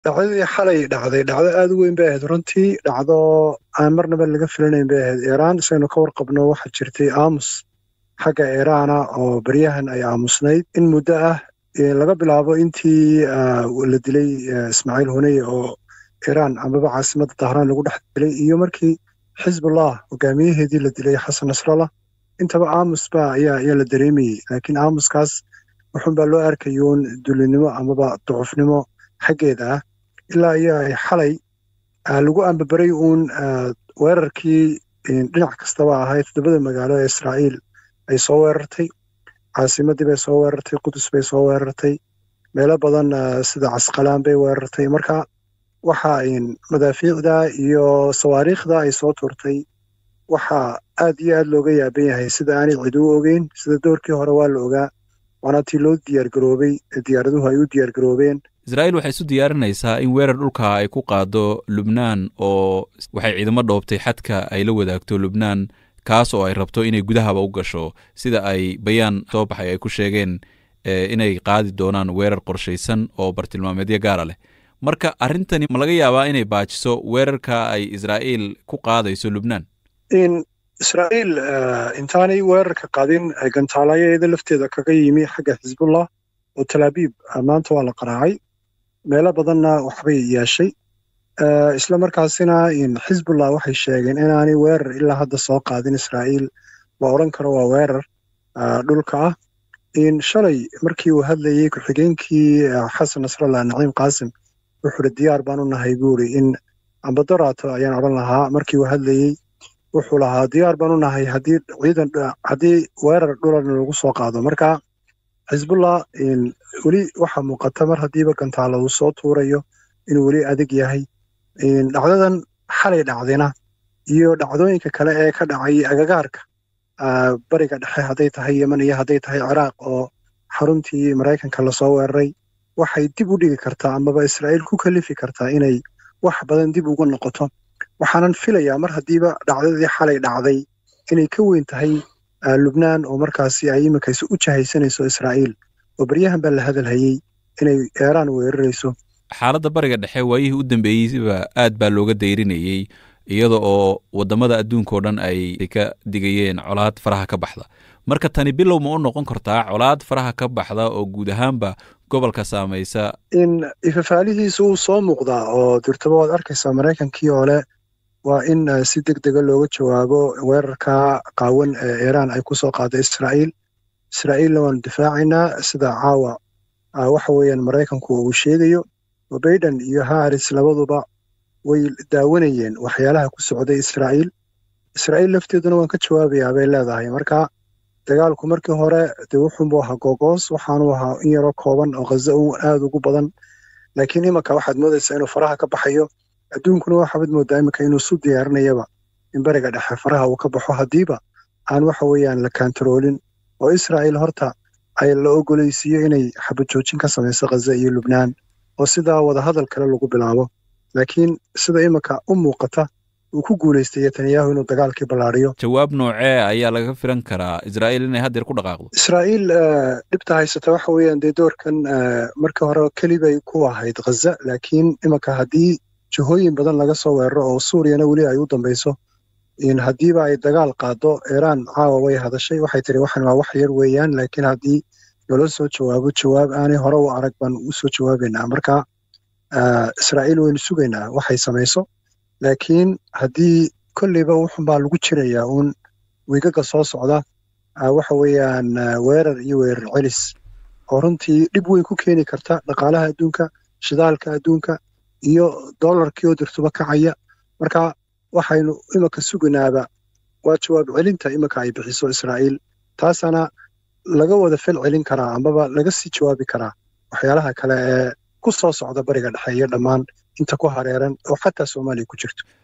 dhacdadii xalay dhacday dhacdo aada u weyn bay ahayd runtii dhacdo aan marnaba laga filanayn bay ahayd iiraan isaynu ka warqabno waxaa jirtay aamus xagga iiraana oo baryahan ay aamusnayd in muddo ah laga bilaabo intii la dilay ismaaciil huneye oo iiraan amaba caasimadda dahraan lagu dhex dilay iyo markii xisbullah hogaamiyaheedii la dilay xasan nasrallah intaba aamus ba ayaa ayaa la dareemayey laakiin aamuskaas wuxuunbaa loo arkayuun dulinimo amaba ducufnimo xaggeeda ah ilaa iyo ay xalay lagu ambabaray uun weerarkii dhinac kastaba ahayd toddobada magaalo ee israa'iil ay soo weerartay caasimaddii bay soo weerartay qudus bay soo weerartay meelo badan sida casqalaan bay weerartay marka waxa madaafiicda iyo sawaariikhda ay soo turtay waxaa aad iyo aad looga yaaban yahay sida aanay cid u ogeyn sida doorkii hore waa la ogaa waana tii loo diyaargaroobay diyaaraduhu ay u diyaargaroobeen israa'iil waxay isu diyaarinaysaa in weerar dhulka ay ku qaado lubnaan oo waxay ciidamo dhoobtay xadka ay la wadaagto lubnaan kaas oo ay rabto inay gudahaba u gasho sida ay bayaan soo baxay ay ku sheegeen inay qaadi doonaan weerar qorshaysan oo bartilmaameedyo gaara leh marka arrintani ma laga yaabaa inay baajiso weerarka ay israa'iil ku qaadayso lubnaan israa'iil intaanay weerarka qaadin gantaalayaeeda lafteeda kaga yimi xagga xisbullah oo talaabiib maanta waa la qaraacay meelo badanna waxbay yeeshay isla markaasina xisbullah waxay sheegeen inaanay weerar ilaa hadda soo qaadin israa'iil la odhan karo waa weerar dhulka ah shalay markii uu hadlayey ku-xigeenkii xasan nasrallah naciim qaasim wuxuu uri diyaar baan u nahay buuri in ambadoraato ayaan odhan lahaa markii uu hadlayey wuxuu lahaa diyaar baan u nahay haddii ciidan haddii weerar dhulana lagu soo qaado marka xisbullah weli waxaa muuqata mar haddiiba gantaalo uu soo tuurayo inuu weli adag yahay dhacdadan xalay dhacdina iyo dhacdooyinka kale ee ka dhacay agagaarka bariga dhexe hadday tahay yeman iyo hadday tahay ciraaq oo xaruntii maraykanka lasoo weeraray waxay dib u dhigi kartaa amaba israa'iil ku kalifi kartaa inay wax badan dib ugu noqoto waxaanan filayaa mar haddiiba dhacdadii xalay dhacday inay ka weyn tahay lubnaan oo markaasi ay iminkayse u jahaysanayso israa'iil oo baryahan baa la hadalhayey inay eeraan weerarayso xaaladda bariga dhexe waayihii u dambeeyeyba aad baa looga dayrinayey iyada oo waddamada adduunka oo dhan ay ka digayeen colaad faraha ka baxda marka tani bilow ma u noqon kartaa colaad faraha ka baxda oo guud ahaanba gobolka saamaysa in ifafaalihiisa uu soo muuqdaa oo dirtaba waad arkaysaa maraykankii oo leh waa in si deg dega looga jawaabo weerarka qaawan ee iiraan ay ku soo qaada israa'iil israa'iilna waanu difaacaynaa sida caawa waxa weeyaan maraykanku uu sheegayo oo baiden iyo haris labaduba way daawanayeen waxyaalaha ku socday israa'iil israa'iil lafteeduna waan ka jawaabayaa bay leedahay marka dagaalku markii hore dee wuxuunbuu ahaa googoos waxaanu ahaa in yaroo kooban oo khaza u aada ugu badan laakiin imanka waxaad moodaysaa inuu faraha ka baxayo adduunkuna waxaabad moodaa iminka inuu isu diyaarinayaba in beriga dhexe faraha uu ka baxo haddiiba aan waxa weeyaan la kaantaroolin oo israa'iil horta ay la ogolaysiiyo inay xabajoojin ka samayso khaza iyo lubnaan oo sidaa wadahadal kale lagu bilaabo laakiin sida iminka u muuqata uu ku guulaystay netanyahu inuu dagaalkii ballaariyo jawaab noocee ayaa laga filan karaa israa'iil inay haddeer ku dhaqaaqdo israa'iil dhibta haysata waxa weeyaan dee doorkan markii hore kelibay ku ahayd khaza laakiin iminka haddii jihooyin badan laga soo weeraro oo suuriyana weli ay u dambayso haddiiba ay dagaal qaado iiraan caawa way hadashay waxay tiri waxan waa wax yar weeyaan laakiin haddii loola soo jawaabo jawaab aanay hore u arag baan u soo jawaabaynaa marka israa'iil waynu sugaynaa waxay samayso laakiin haddii kolleyba wuxunbaa lagu jirayaa uun wiigaga soo socda waxa weeyaan weerar iyo weerar celis oo runtii dhib weyn ku keeni karta dhaqaalaha adduunka shidaalka adduunka iyo dollarkii oo dirtuba kacaya marka waxaynu iminka suganaaba waa jawaab celinta iminka ay bixiso israa'iil taasana laga wada fel celin karaa amaba laga sii jawaabi karaa waxyaalaha kale ee ku soo socda bariga dhexe iyo dhammaan inta ku hareeran oo xataa soomaaliya ku jirto